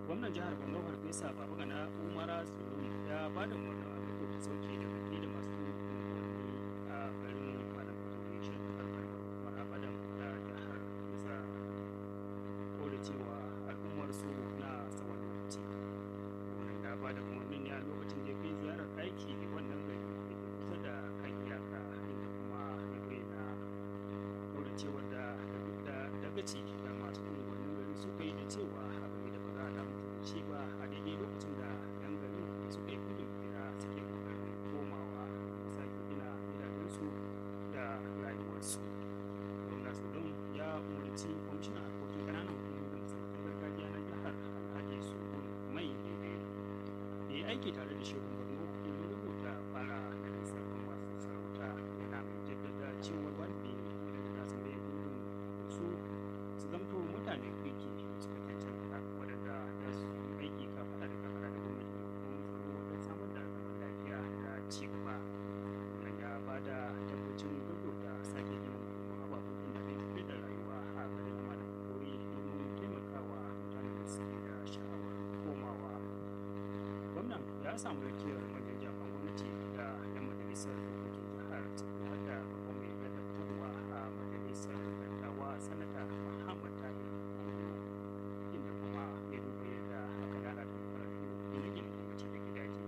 gwamnan jihar borno farfesa babagana umara zulum ya ba da umarnin a gaggauta sauke da kuɗi da masu unguwanni a garin malam fatori shi karfar hukumar abadan da jihar bisa kore cewa al'ummar su na tsawon lokaci gwamnan ya ba da umarnin ne a lokacin da ya kai ziyarar aiki wannan gari da ke kusa da kan iyaka inda kuma ya bayyana kore cewar da dagaci da masu unguwannin gari suka yi da cewa abu ne da ba za a damu da shi ba a daidai lokacin da yan garin suka yi gudun hijira suke kokarin komawa sake gina gidajensu da rayuwarsu gwamna zulum ya umarci kwamishinan harkokin ƙananan hukumomi da masarautar gargajiya na jihar alhaji sulhun mai daidai da ya aiki tare da shehun borno domin rubuta fara da lissafin masu sarauta yana mai jaddada cewar wani ne da su mai gudun su su zamto mutanen kirki suka cancanta waɗanda za su yi aiki kafaɗa da kafaɗa da gwamnati da hukumomin tsaro wajen samar da zaman lafiya da ci gaba wannan ya ba da tabbacin gaggauta sake gina muhimman ababen da zai tafi da rayuwa a garin malam kori domin taimakawa mutanen da suke da sha'awar komawa gwamnan ya samu rakiyar manyan jami'an gwamnati da 'yan majalisar dokokin jihar har da babban mai ladabtarwa a majalisar dattawa sanata muhammad tahir inda kuma ya duba yadda aka lalata makarantu gine-gine gwamnati da gidaje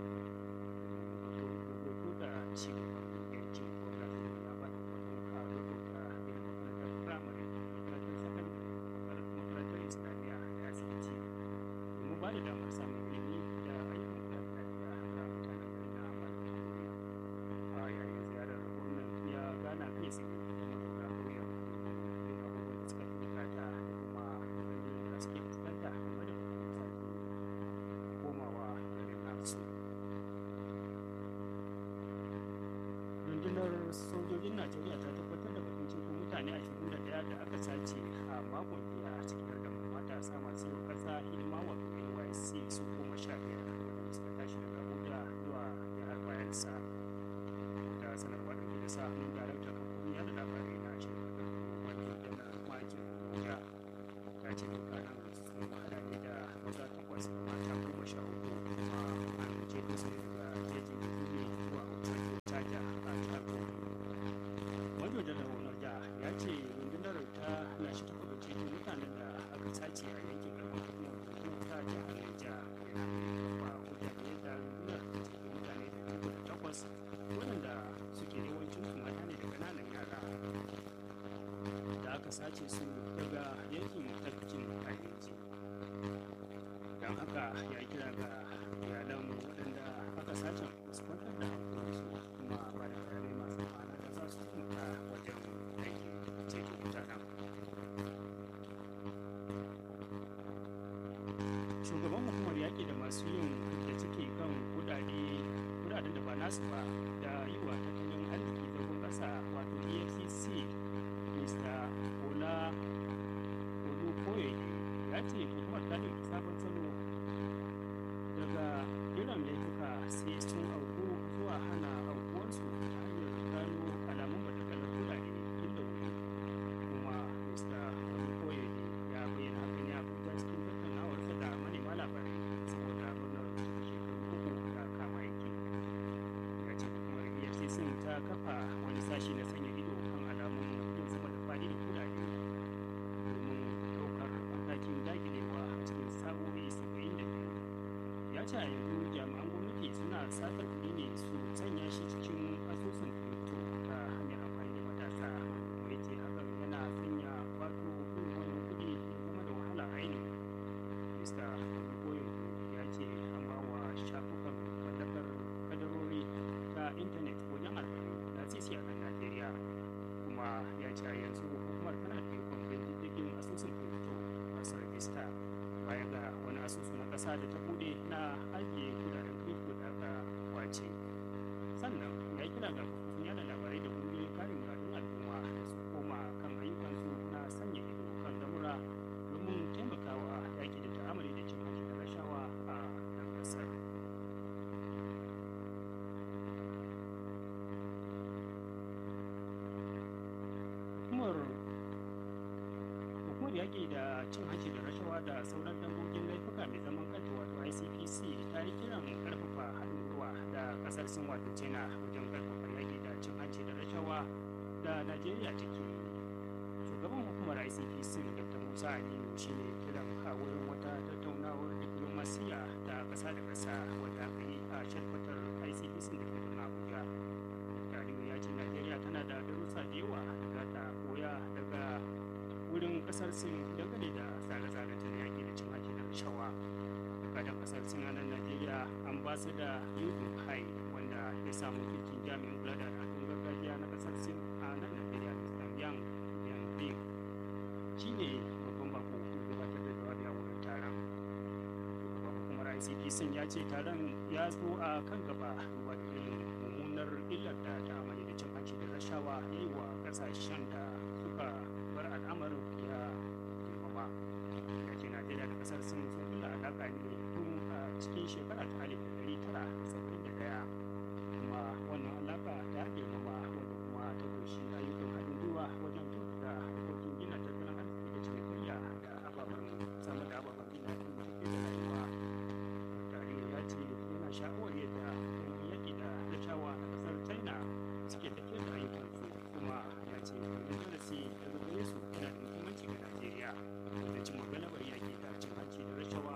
hoto da ci gaban yankin gwamnati ya ba da umarnin a gaggauta gina makarantar firamare makarantar sakandare makarantar islamiyya da asibiti domin ba da damar samun ilimi da ayyukan kula da lafiya ga mutanen garin na malam a yayin ziyarar gwamnan ya gana kai tsaye da mazauna ƙauyen domin abubuwan da suka fi bukata da kuma matsalolin da suke fuskanta game da sake komawa garin nasu rundunar sojojin najeriya ta tabbatar da batun ceto mutane 21 da aka sace a makon jiya cikin da matasa masu yau kasa hidima wato nysc su goma sha biyar da suka tashi daga abuja zuwa jihar bayelsa da sanarwa da da sa hannun darakta kafofin yada labarai na shirin da wato janar makin oga ya ce dukkanin sun hada ne da maza takwas da mata goma sha uku kuma an ceto su daga jejin kudi zuwa wutar caja a jihar wajen da raunar da ya ce rundunar ta lashe ta kudu ceto mutanen da aka sace a yankin karfin hukumar hukumar ta jihar Niger yana mai kafa hujja da yadda rundunar ta ceto mutane da dubu da takwas waɗanda suke yawancin su mata ne da ƙananan yara da aka sace su daga yankin tafkin kayanci don haka ya kira ga iyalan waɗanda aka sace su kwantar da hankalinsu kuma ba da bayanai masu ma'ana da za su taimaka wajen aikin ceto mutanen shugaban hukumar yaƙi da masu yin da suke kan kudade kudaden da ba nasu ba da yi wa tattalin arziki zagon ƙasa wato efcc mr ola olukoye ya ce hukumar ta ɗauki sabon salo daga jiran laifuka sai sun auku zuwa hana aukuwarsu ta hanyar gano alamun batakalar kudade inda wuri kuma mr olukoye ya bayyana hakan ya abuja cikin tattaunawarsa da manema labarai saboda murnar cika shekaru uku da kama aiki ya ce hukumar efcc ta kafa wani sashi na sanya ido kan alamun yin sama da fadi da kudade domin ɗaukar matakin dagilewa a cikin sa'o'i saba'in da biyu ya ce a yanzu jami'an gwamnati suna satar kuɗi ne su sanya shi cikin asusun crypto ta hanyar amfani da matasa kuma ya ce hakan yana sanya wato irin wannan kuɗi ya zama da wahala ainihin mista koyo ya ce an ba wa shafukan mallakar kadarori ta intanet wajen arba'in na sisi a nan najeriya kuma ya ce a yanzu hukumar tana da ikon bin diddigin asusun crypto masu rajista baya ga wani asusu na ƙasa da ta bude na ajiye kudaden crypto da aka kwace sannan ya kira ga kafofin yada labarai da ƙungiyoyin kare muradun al'umma da su koma kan ayyukansu na sanya ido kan lamura domin taimakawa yaƙi da ta'amali da cin hanci da rashawa a nan ƙasar hukumar hukumar yaƙi da cin hanci da rashawa da sauran dangogin laifuka laifuka mai zaman kanta wato icpc ta yi kiran karfafa haɗin gwiwa da ƙasar sin wato china wajen karfafa yaƙi da cin hanci da rashawa da najeriya take yi shugaban hukumar icpc dr musa aliyu shine kiran a wurin wata tattaunawar diplomasiya ta ƙasa da ƙasa wadda aka yi a shalkwatar icpc da ke birnin abuja aliyu ya ce najeriya tana da darussa da yawa da za ta koya daga wurin ƙasar sin dangane da tsare-tsare ta yaƙi da cin hanci da rashawa kadan ƙasar sin a nan najeriya an ba su da yudin hai wanda ya samu fikin jami'in kula da al'adun gargajiya na ƙasar sin a nan najeriya mr yang yang shi ne babban bako gabatar da jawabi a wurin taron shugaban hukumar icp sun ya ce taron ya zo a kan gaba duba da irin mummunar illar da ta amani da cin hanci da rashawa ya yi wa kasashen da suka bar al'amarin ya girmama ya ce najeriya da kasar sun sun kula alaƙa ne tun a cikin shekara ta alif ɗari tara da saba'in da ɗaya kuma wannan alaƙa ta girmama wanda kuma ta kunshi ayyukan haɗin gwiwa wajen tuntuɗa harkokin gina tattalin arziki da cinikayya da ababen samar da ababen gina da tafi da rayuwa tare ya ce yana sha'awar yadda yankin yaƙi da rashawa a ƙasar china suke tafiyar da ayyukansu kuma ya ce wannan darasi daga gare su yana da muhimmanci ga najeriya da cimma galabar yaƙi da cin hanci da rashawa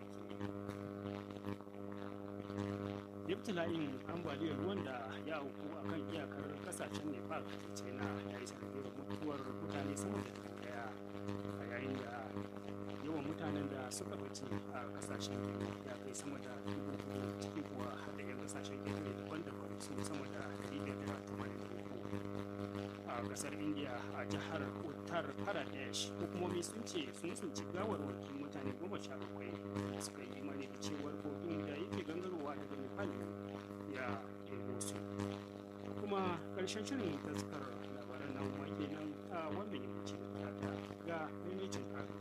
da take ibtila'in ambaliyar ruwan da ya auku a kan iyakar kasashen nepal da china ya yi sanadiyar mutuwar mutane sama da dubu daya a yayin da yawan mutanen da suka bace a kasashen biyu ya kai sama da dubu biyu ciki kuwa har da 'yan kasashen ƙetare daban-daban su sama da ɗari biyar da tamanin da uku a kasar india a jihar uttar pradesh hukumomi sun ce sun tsinci gawarwakin mutane goma sha bakwai da suka yi imani da cewar kogin da yake gangarowa daga nepal ya ɗebo su kuma ƙarshen shirin taskar labaran nan ma kenan a wannan yammaci da talata ga maimacin kafin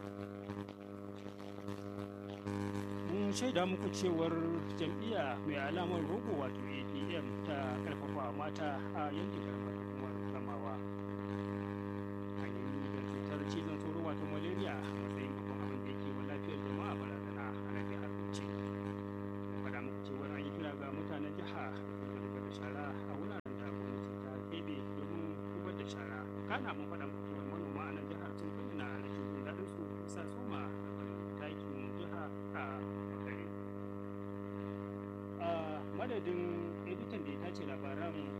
mun shaida muku cewar jam'iyya mai alamar rogo wato adm ta karfafa mata a yankin karamar hukumar ramawa hanyoyi da cutar cizon sauro wato malaria a matsayin babban abin da yake wa lafiyar jama'a barazana a nan jihar bauchi faɗa muku cewar an yi kira ga mutanen jiha da su zubar da shara a wuraren da gwamnati ta keɓe domin zubar da shara kana mun faɗa muku cewar manoma a nan jihar sun bayyana rashin jin daɗin su bisa soma da takin jiha a makare a madadin editan da ya tace labaran